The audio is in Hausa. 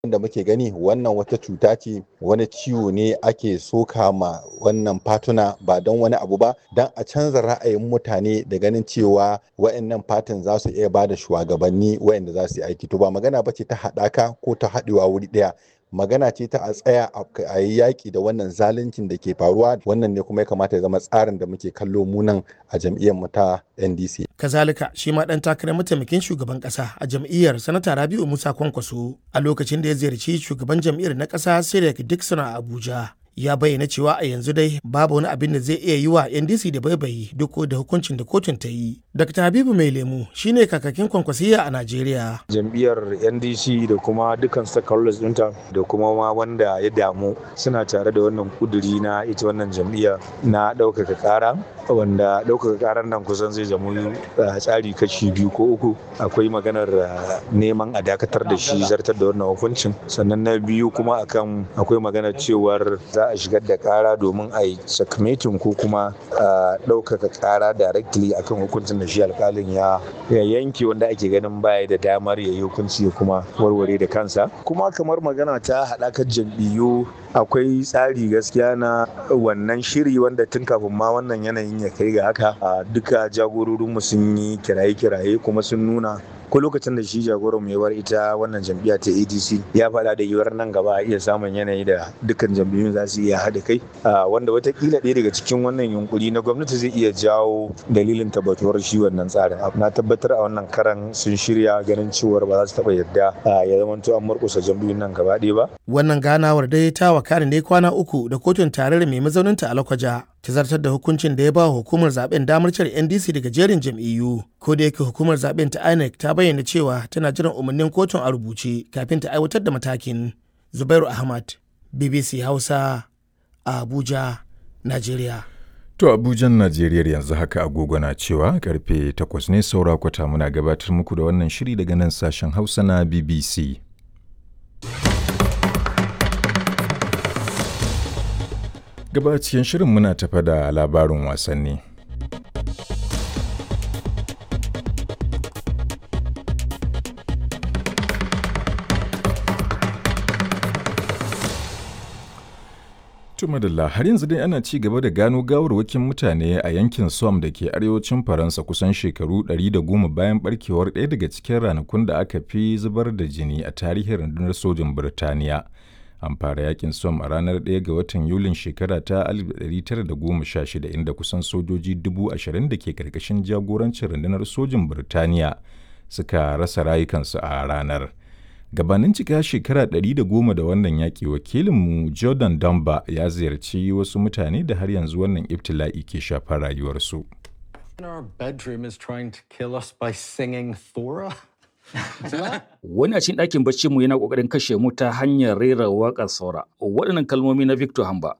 da muke gani wannan wata cuta ce wani ciwo ne ake soka ma wannan fatuna ba don wani abu ba don a canza ra'ayin mutane da ganin cewa wa'annan fatin za su iya ba da shugabanni wa'anda za su yi aiki to ba magana ba ce ta haɗaka ko ta haɗewa wuri ɗaya magana ce ta a tsaya a yi yaƙi da wannan zaluncin da ke faruwa wannan ne kuma ya kamata ya zama tsarin da muke kallo munan a jam'iyyar mu ta ndc kazalika shi ma dan takarar mataimakin shugaban kasa a jam'iyyar sanata rabiu musa kwankwaso a lokacin da ya ziyarci shugaban jam'iyyar na kasa sirek dixon a abuja ya bayyana cewa a yanzu dai babu wani abin da zai iya yi wa ndc da baibayi duk da hukuncin da kotun ta yi dr habibu mai lemu shine kakakin kwankwasiya a najeriya jam'iyyar ndc da kuma dukkan stakeholders ɗinta da kuma ma wanda ya damu suna tare da wannan kuduri na ita wannan jam'iyya na ɗaukaka ƙara wanda ɗaukaka ƙarar nan kusan zai zama tsari kashi biyu ko uku akwai maganar neman a dakatar da shi zartar da wannan hukuncin sannan na biyu kuma akan akwai maganar cewar za a shigar da kara domin a yi sakamatin ko kuma a ɗaukaka kara directly akan hukuncin da shi alkalin ya yanke wanda ake ganin baya da damar ya yi hukunci kuma warware da kansa kuma kamar magana ta haɗakar jam'iyyu akwai tsari gaskiya na wannan shiri wanda tun kafin ma wannan yanayin ya kai ga haka duka jagororinmu sun yi kiraye-kiraye kuma sun nuna ko lokacin da shi jagoran mai war ita wannan jam'iyya ta adc ya faɗa da yiwuwar nan gaba a iya samun yanayi da dukkan jam'iyyun za su iya haɗa kai wanda watakila ɗaya daga cikin wannan yunkuri na gwamnati zai iya jawo dalilin tabbatuwar shi wannan tsarin na tabbatar a wannan karan sun shirya ganin cewar ba za su taɓa yarda ya zamanto an murƙusa jam'iyyun nan gaba ɗaya ba. wannan ganawar dai ta wakari ne kwana uku da kotun tarayyar mai mazauninta a lakwaja ta zartar da hukuncin da ya ba hukumar zaben damar cire ndc daga jerin jam'iyyu ko da yake hukumar zaben ta inec ta bayyana cewa tana jiran umarnin kotun a rubuce kafin ta aiwatar da matakin zubairu ahmad bbc hausa a abuja nigeria To Abujan Najeriya yanzu haka agogo na cewa karfe 8 ne saura kwata muna gabatar muku da wannan shiri daga nan sashen Hausa na BBC. Gaba cikin shirin muna tafa da labarin wasanni. Tumadalla har yanzu dai ana ci gaba da gano gawarwakin mutane a yankin Somme da ke arewacin Faransa kusan shekaru 110 bayan barkewar ɗaya daga cikin ranakun da aka fi zubar da jini a tarihin rundunar sojin Birtaniya. An fara yakin Somme a ranar 1 ga watan Yulin shekara ta 1916 inda kusan sojoji 20,000 da ke karkashin jagorancin rundunar sojin Birtaniya suka rasa rayukansu a ranar. gabanin cika shekara ɗari da goma da wannan yaƙi wakilinmu jordan damba ya ziyarci wasu mutane da har yanzu wannan ibtila'i ke shafar rayuwarsu Wani a cikin ɗakin bacci mu yana ƙoƙarin kashe mu ta hanyar rera waƙar saura. Waɗannan kalmomi na Victor Hamba